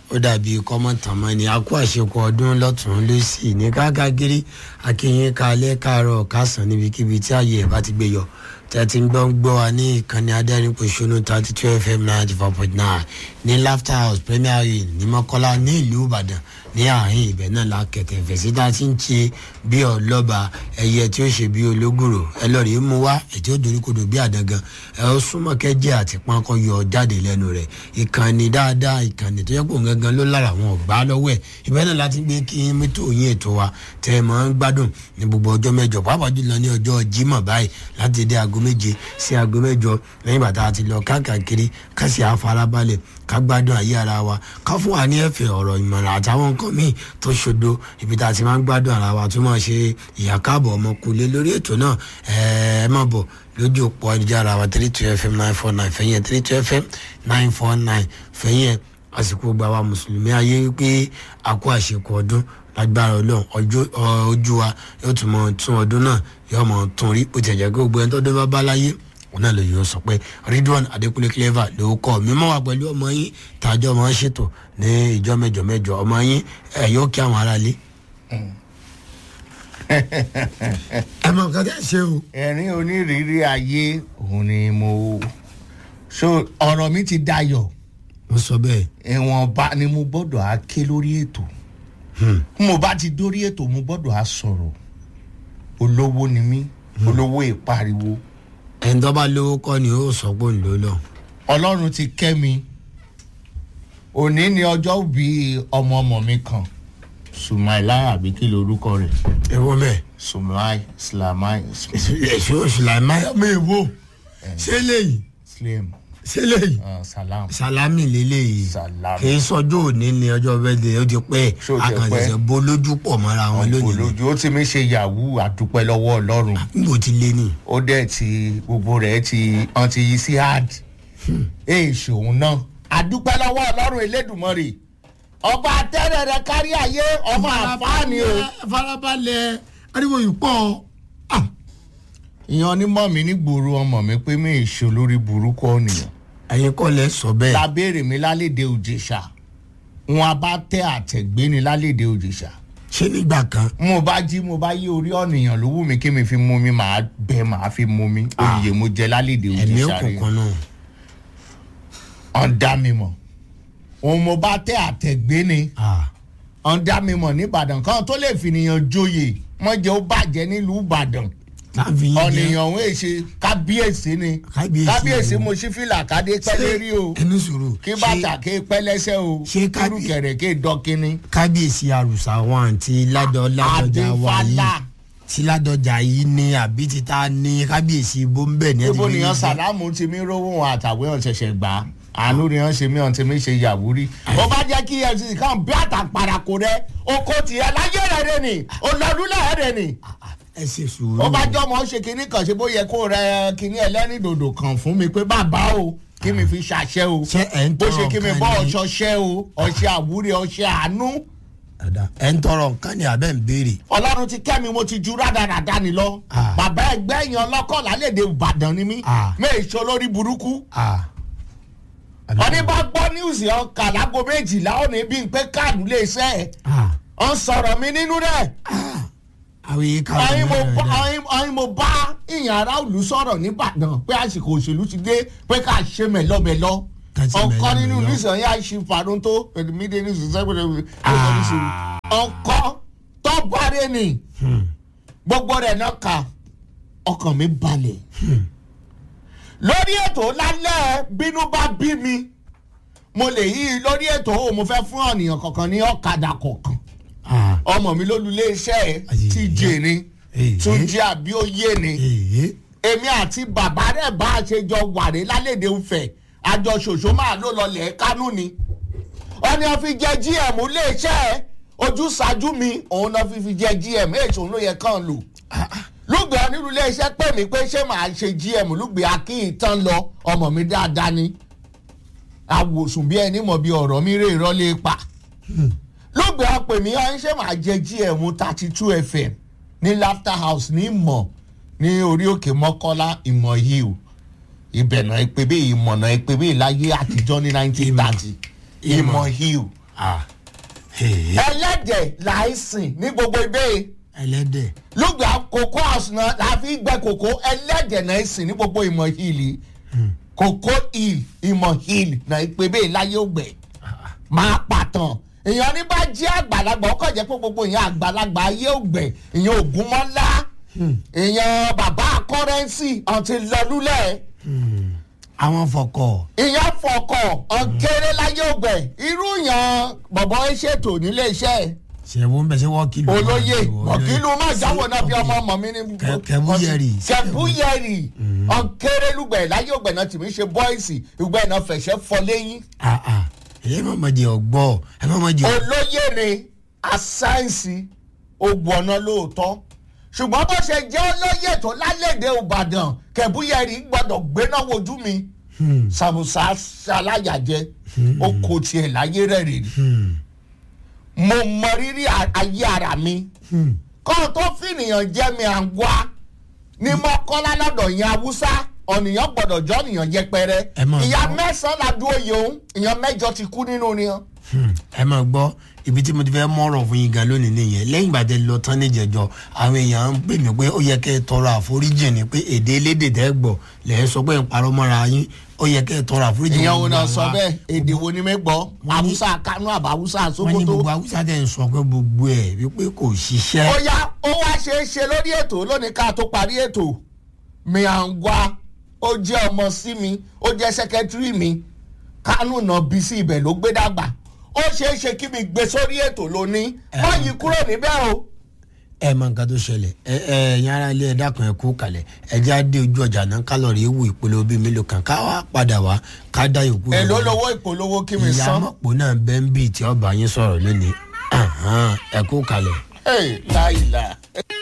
ó dàbí kọ́mọ̀tàmọ́ ni a kó àṣekọ ọdún lọ́tún lọ́sì ní káàkiri akínyìn kalẹ́ káàárọ̀ kásán níbikíbi tí ààyè ẹ̀ bá ti gbé yọ tẹ́tí ń gbọ́ ń gbọ́ wa ní ìkànnì adẹ́rìnpọ̀ṣọ́nù thirty two fm ninety four point nine ní laughter house premier inn ní mọ́kọ́lá ní ìlú ìbàdàn ní àárín ibẹ̀ náà la kẹ̀kẹ́ fẹ̀sí tá a ti ń ṣe bí ọlọ́ba ẹyẹ tí ó ṣe bí ológùrò ẹ lọ rèé mú wá ètí ó doríkodò bí àdangan ẹ ó súnmọ́ kẹ́jẹ́ àti pánkọ́ yọ jáde lẹ́nu rẹ̀ ìkànnì dáadáa ìkànnì tó yẹ kó gangan ló lára àwọn ọ̀gbá lọ́wọ́ ẹ̀ ibẹ̀ náà láti gbé kí mítò yín ètò wa tẹ́ ẹ máa ń gbádùn ní gbogbo ọjọ́ mẹ́jọ pàápàá jùlọ ní ọjọ́ jímọ̀ báyìí láti dé aago méje sí aago mẹ́jọ lẹ́yìn bàtà àti lọ káàkiri kásì àfarabalẹ̀ ká gbádùn ayé ara wa ká fún wa ní ẹ̀fẹ̀ ọ̀rọ̀ ìmọ̀ràn àtàwọn nǹkan míì tó ṣodo ibi tá a ti máa ń gbádùn ara wa tó máa ṣe ìyá káàbọ̀ ọmọkùnrin lórí ètò náà ẹ má bọ̀ lójú òpó ayélujára wa three two fm nine four nine fẹ̀yìn three two fm nine four nine fẹ̀yìn àsìkò gba wa mùsùlùmí ayé wípé a kó àṣekọ ọdún lágbára ọlọ́run ojú wa yóò tún mọ tún ọdún náà yóò mọ tún rí bó ti ẹ̀jẹ̀ gbogbo ẹni tó dé bá bá láyé òun náà lè yóò sọ pé ridwan adekunle clever ló kọ mímọ wà pẹ̀lú ọmọ yín tàjọ máa ń ṣètò ní ìjọ mẹ́jọ mẹ́jọ ọmọ yín ẹ yóò kí àwọn aráalé. ẹ mọ nǹkan tẹ́ ẹ ṣe o. ẹ̀rín onírìírí ayé òun ni mo so ọ̀rọ̀ mi ti dayọ̀ mo sọ bẹ́ẹ̀. ìwọ̀nba ni mo gbọ́dọ̀ á ké lórí ètò mo bá ti dórí ètò mo gbọ́dọ̀ á sọ̀rọ̀ olówó ni mí olówó ìpariwo ẹni tó bá lówó kọ́ ni ó sọ pé òun ló lọ. ọlọ́run ti kẹ́ mi òní ni ọjọ́ bí ọmọ ọmọ mi kan sumaila àbí kí lorúkọ rẹ̀ èwo mẹ́ẹ̀. sumai slamai èso sùlámà ọmọ èwo ṣé léyìí slim ṣé léyìí uh, salam salami lélẹ́yìí Salami. kì í sọjọ́ òní ni ọjọ́ bẹ́ẹ̀ ó ti pẹ́ Ṣé ó ti pẹ́? akànṣẹ̀ṣẹ̀ bó lójú pọ̀ mọ́ra wọn lónìí ni. olójú ó ti mi ṣe yahoo àdúpẹ́ lọ́wọ́ ọlọ́run níbo ti lé ní. ó dẹ̀ ti gbogbo rẹ̀ ti hàn ti yí sí hard èè ṣòun náà àdúpẹ́ lọ́wọ́ ọlọ́run elédùnmọ́rè ọba tẹ́rẹ̀ rẹ kárí ayé ọmọ àfáàní o. farabalẹ̀ ariwo yìí pọ̀ ìyẹn onímọ̀ mi nígboro ọmọ mi pé mi ì ṣe olórí burúkú ọ̀nìyàn ẹ̀yin kọ́ lẹ sọ bẹ́ẹ̀. lábẹ́rẹ̀ mi lálẹ́dẹ̀ òjèṣà wọn a bá tẹ àtẹ̀gbé ni lálẹ́dẹ̀ òjèṣà ṣé nígbà kan mo bá jí mo bá yí orí ọ̀nìyàn ló wù mí kí mi fi mú mi màá bẹ màá fi mú mi oyè mo jẹ lálẹ́dẹ̀ ẹ̀mí òjèṣà rẹ̀ òkùnkùn náà ọ̀n dá mi mọ̀ òun mo bá tẹ àtẹ̀gbé ni Ah, ọ̀n dá mi mọ̀ nìbàdàn kan tó lè fìnìyàn joyè mọ̀jẹ̀ ó bàjẹ́ nílùú ìbàdàn láfi yín jẹ́ ọ̀nìyàn òun èṣe kábíyèsí ni Kábíyèsí kábíyèsí o. mo ṣí fìlà kádé pẹ́lẹ́ rí o ẹnu sòrò kí bàtà ké pẹ́lẹ́sẹ̀ o ṣé kábí- kúrúkẹ̀rẹ̀ ké dọ́kínní. kábíyèsí àrùsà wọn àti ládọ ládọjà wa yìí Adéfálà. tí ládọjà yìí ní àbí títa ní kábíyèsí bóńbẹ ní níbo fi nìyẹn yín jẹ. sàlámù ti mí rówó wọn àtàwé ọ̀n ṣẹ̀ṣẹ̀ gbà á àánú ni wọ́n ṣe mí ọ̀n tí mi ṣe yàwúrí. ó bá jẹ́ kí efcc kàn bí àtàpàràkò rẹ oko tiẹ̀ láyé rẹ̀ rẹ̀ ni olọ́dúnlẹ̀ rẹ̀ ni. ẹ ṣe sùúrù ó bá jọ́ mọ́ ṣe kinní kan ṣe bó yẹ kó rẹ kinní ẹlẹ́rìndòdò kan fún mi pé bàbá o kí mi fi ṣàṣẹ o Ṣé ẹ̀ ń bó tọrọ ṣe kí mi nǹkan bọ́ ni? ọṣọ ṣẹ́ o ọṣẹ àwúrẹ́ ọṣẹ àánú. Dada, ẹ ń tọrọ nǹkan ní abẹ́ ń béèrè ọlọ́run ti kẹ́ mi mo ti ju rádaràda ni lọ. Ah. bàbá ẹgbẹ́ yẹn ọlọ́kọ̀ lálẹ́dẹ̀ ìbàdàn ni mí. Ah. méèṣó lórí burúkú. Ah. ọní bá gbọ́ níwùsì ọkà lágbo méjìlá ó ní bí n pé káàdù lè ṣẹ́ ẹ̀. Ah. ọ ń sọ̀rọ̀ mi nínú rẹ̀. àwọn yìí ká ọyìn mo ọ̀rọ̀ bá náà ọyìn ọyìn mo bá ìyàn ará òlù sọ̀rọ̀ nìbàdàn pé àsìkò òṣèlú ti dé pé ká ṣe mẹ̀lọ́mẹ̀lọ́. Ká ṣe ọkọ nínú mẹ̀lọ́mẹ̀lọ́. nísàn yá ṣe fàdún tó pẹ̀lú mídé ní sùsẹ́gbẹ̀rẹ̀ Ah. ọkọ tó bàrẹ̀ ni gbogbo rẹ̀ náà kà ọkàn mi balẹ̀ lórí ètò lálẹ́ bínú bá bí mi mo lè yí lórí ètò o mo fẹ́ fún ọ̀nìyàn kọ̀ọ̀kan ní ọ̀kadà kọ̀ọ̀kan Ah. ọmọ mi lólulé iṣẹ́ ẹ̀ Ayé tí jè ni Èyí. tún jẹ́ àbí òye ni èyí èmi àti bàbá rẹ̀ bá a ṣe jọ wàrẹ́ lálẹ́dẹ̀ ńfẹ̀ àjọ ṣòṣó máa ló lọlẹ̀ kánú ni ọ̀nì ọ̀fi jẹ gm iléeṣẹ́ ẹ̀ ojú ṣáájú mi òun náà fi fi jẹ gm èso ló yẹ kàn lò lùgbẹ́ onírú iléeṣẹ́ pè mí pé ṣé màá ṣe gm lùgbẹ́ akíntàn lọ ọmọ mi dáadáa ni àwòsùn bí ẹni mọ̀ bí ọ̀rọ̀ mi rè rọ́lé pa lùgbẹ́ apè mí ọ̀hún ṣé màá jẹ gm thirty two fm ní laughter house ní ìmọ̀ ní orí òkè mọ́kọ́lá ìmọ̀ hill ìbẹ̀nà ìpè bí ìmọ̀nà ìpè bí láyé àtijọ́ ní nineteen thirty ìmọ̀ hill Ah, hey, ẹlẹ́dẹ̀ láìsìn ní gbogbo ibẹ̀ ẹlẹ́dẹ̀ lùgbà kòkó àsùnà láfi gbẹ kòkó ẹlẹ́dẹ̀ náà sìn ní gbogbo ìmọ̀ hìlì kòkó hìl ìmọ̀ hìl náà pé bẹ́ẹ̀ láyé ògbẹ́ máa pàtàn èèyàn ní bá jẹ́ àgbàlagbà ọkọ̀ jẹ́ pé gbogbo èèyàn àgbàlagbà ayé ògbẹ́ èèyàn ògúnmọ́lá èèyàn bàbá kọ́rẹ́nsì àti lọ́lúlẹ̀ àwọn fọkọ̀ ìyẹn fọkọ̀ ọ̀kẹ́rẹ́ láyé ògbẹ́ irú yàn bọ̀bọ̀ ṣètò nílé iṣẹ́ ṣẹ̀wọ́n bẹ̀ ṣe wọ́n kìlọ̀ olóyè ọ̀kìlù má jáwọ́ náà bí ọmọ ọmọ mi ní. Kẹ- Kẹbúyẹrì. kẹbúyẹrì ọ̀kẹ́rẹ́ lùgbẹ̀ láyé ògbẹ̀ náà tìmí ṣe bọ́ìsì ìgbẹ́ náà fẹ̀ṣẹ̀ fọ lẹ́yìn. Ah, ah. ẹ má má jẹ ọgbọ́ ẹ má má jẹ olóyè ni asáǹsì ogun ọ̀nà lóòótọ́ ṣùgbọ́n bó ṣe jẹ́ olóyè tó lálẹ́dẹ̀ ìbàdàn kẹbúyẹrì gbọ́dọ̀ gbéná wojú mi sàmùsà ṣaláyàjẹ ó kò tiẹ̀ láyé rẹ̀ rè ni mo mọ rírì a- ayé ara mi kọ́ tó fìnìyàn jẹ́ mi à ń wá ní mọ́kànlá lọ́dọ̀ yẹn haúsá ọ̀nìyàn gbọ́dọ̀ jọ́ nìyàn yẹpẹrẹ Ẹ máa ìyá gbọ́. mẹ́sàn-án la dúró yìí òun ìyàn mẹ́jọ ti kú nínú ni hàn. ẹ máa gbọ́ ibi tí mo ti fẹ́ mọ̀rọ̀ fún yín gan lónìí nìyẹn lẹ́yìn ìgbà tẹ lọ tán níjẹ̀jọ àwọn èèyàn ń pè mí pé ó yẹ kẹ́ ẹ tọrọ àforíjì ni pé èdè elédè tẹ́ gbọ́ lẹ́ ẹ sọ pé ń parọ́ mọ́ra yín ó yẹ kẹ́ ẹ tọrọ àforíjì. ìyẹn wo gbogbo náà àwa. sọ bẹ́ẹ̀ èdè wo ni mi gbọ́ Wọ́n ní- haúsá kánú àbá haúsá wọ́n ní sókótó. gbogbo haúsá tẹ̀ ń sọ pé gbogbo ẹ̀ wípé kò ṣiṣẹ́. ó yá ó wá ṣe é ṣe lórí ètò lónìí ká tó parí ètò mi à ń wá ó jẹ́ ọmọ sí mi ó jẹ́ sẹ́kẹ́tírì mi kánú náà bí sí ibẹ̀ ló gbé dàgbà ó ṣe é ṣe kí mi gbé sórí ètò lónìí wọ́n yí kúrò níbẹ̀ o. ẹ mọ nǹkan tó ṣẹlẹ̀ ẹ ẹ ẹ̀yin ará ilé ẹ dákun ẹ kú kalẹ̀ ẹ já dé ojú ọjà náà kálọ̀rì ewu ìpolówó bíi mélòó kan ká wá padà wá ká dá yòókù èló lọ́wọ́. lowó ìpolówó kí mi ìyá san. mọ̀pọ̀ náà bẹ́ẹ̀ ń bì tí ọba yín sọ̀rọ̀ lónìí Ahan, ẹ kú kalẹ̀. Hey, láìla.